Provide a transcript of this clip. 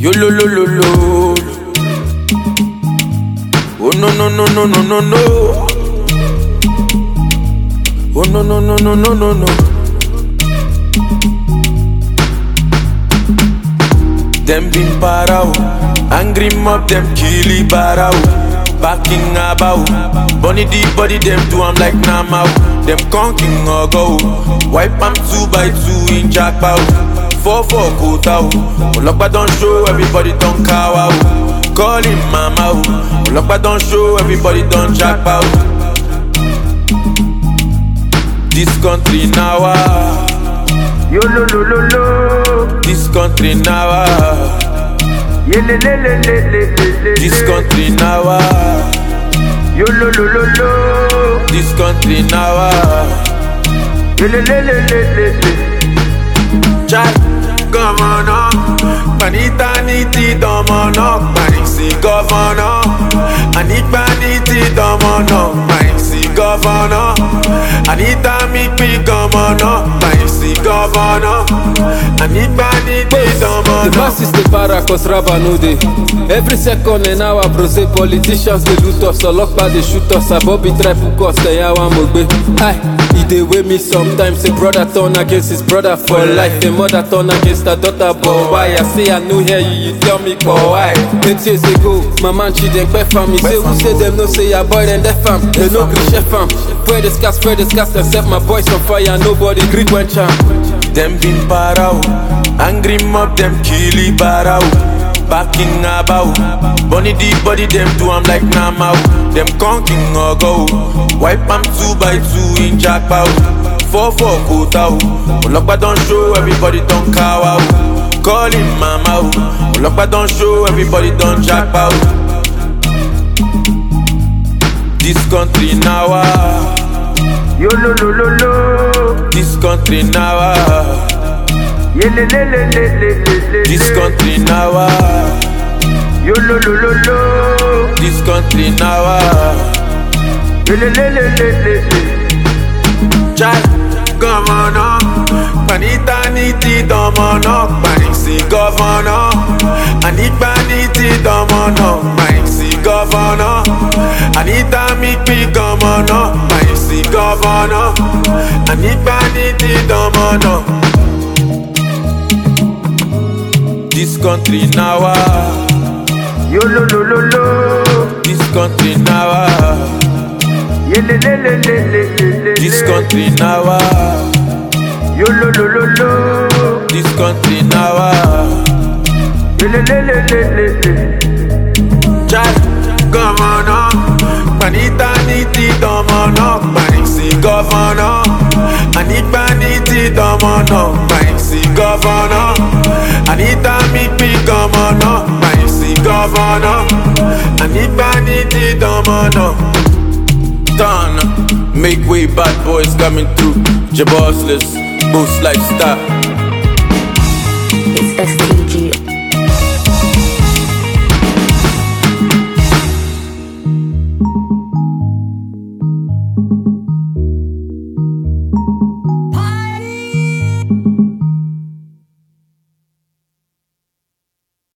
Yo lo lo lo lo. Oh no no no no no no no. Oh no no no no no no no. Them been para o, angry mob them killy bara o. Backing about, bunny the body them do I'm like Nama o. Them conking or go, wipe am two by two in jackpot. Four four quota o, Olokpa don show everybody don kawa o. Call him mama o, Olokpa don show everybody don jackpot. This country now ah. Yo lo lo lo lo. This country now ah. Ye le le le le le le le. This le. country now ah. Yo lo lo lo lo. This country now ah. Ye le le le le le le. Chai, governor Panita niti domono Panisi governor Anita niti domono Panisi governor Anita mikpi governor Panisi governor Anita niti The domono masses dey para cause raba no dey. Every second an hour brose politicians dey loot us, ọlọ́pàá dey shoot us, abobi try hook us, ẹ̀yà wa mo gbé. Hi, e dey wey me sometimes, a brother turn against his brother for life, a mother turn against her daughter, but why? I say I no hear you, you tell me but why? Eight years ago, my man Chidempe fam, he say who say dem no say your boy dem def am, dem no gree chef am. Spread the scars, spread the scars, dem set my boys on fire, nobody gree quench am. Them been para o, angry mob them killy bara o. Backing about, bunny the body them do I'm like Nama o. Them conking or go, wipe am two by two in jackpot. Four four quota o, Olokpa don show everybody don kawa o. Call him mama o, Olokpa don show everybody don jackpot. This country now ah, Yo lo lo lo lo. this country now ah. Ye le le le le le le le. This le. country now ah. Yo lo lo lo lo. This country now ah. Ye le le le le le le. Chai, governor Panita niti domono Panisi governor Anita niti domono Panisi governor Anita mikpi governor Panisi governor Anita niti domono This country now ah. Yo lo lo lo lo. This country now ah. Ye le le le le le le le. This le. country now ah. Yo lo lo lo lo. This country now ah. Ye le le le le le le. Chai, governor Panita niti domono Panisi governor Anita niti domono Panisi governor Anita mikpi governor Panisi governor Anita niti domono Done Make way bad boys coming through Jabossless Boost lifestyle It's STG